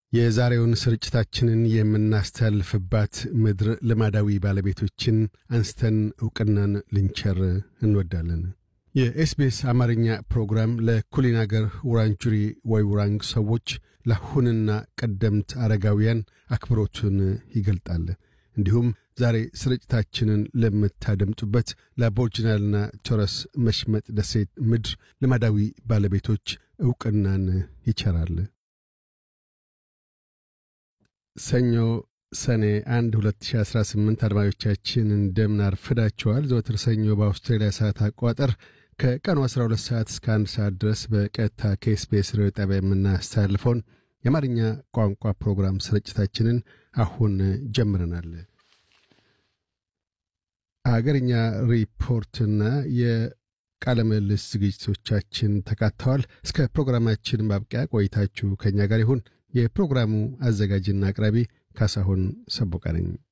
የዛሬውን ስርጭታችንን የምናስተላልፍባት ምድር ልማዳዊ ባለቤቶችን አንስተን ዕውቅናን ልንቸር እንወዳለን። የኤስቤስ አማርኛ ፕሮግራም ለኩሊን አገር ውራንጁሪ ወይ ውራንግ ሰዎች ለአሁንና ቀደምት አረጋውያን አክብሮቱን ይገልጣል። እንዲሁም ዛሬ ስርጭታችንን ለምታደምጡበት ለአቦርጅናልና ቶረስ መሽመጥ ደሴት ምድር ልማዳዊ ባለቤቶች ዕውቅናን ይቸራል። ሰኞ ሰኔ 1 2018 አድማጮቻችን እንደምን አርፍዳችኋል። ዘወትር ሰኞ በአውስትራሊያ ሰዓት አቆጣጠር ከቀኑ 12 ሰዓት እስከ 1 ሰዓት ድረስ በቀጥታ ከኤስቢኤስ ሬዲዮ ጣቢያ የምናስተላልፈውን የአማርኛ ቋንቋ ፕሮግራም ስርጭታችንን አሁን ጀምረናል። አገርኛ ሪፖርትና የቃለ ምልልስ ዝግጅቶቻችን ተካተዋል። እስከ ፕሮግራማችን ማብቂያ ቆይታችሁ ከእኛ ጋር ይሁን። የፕሮግራሙ አዘጋጅና አቅራቢ ካሳሁን ሰቦቃ ነኝ።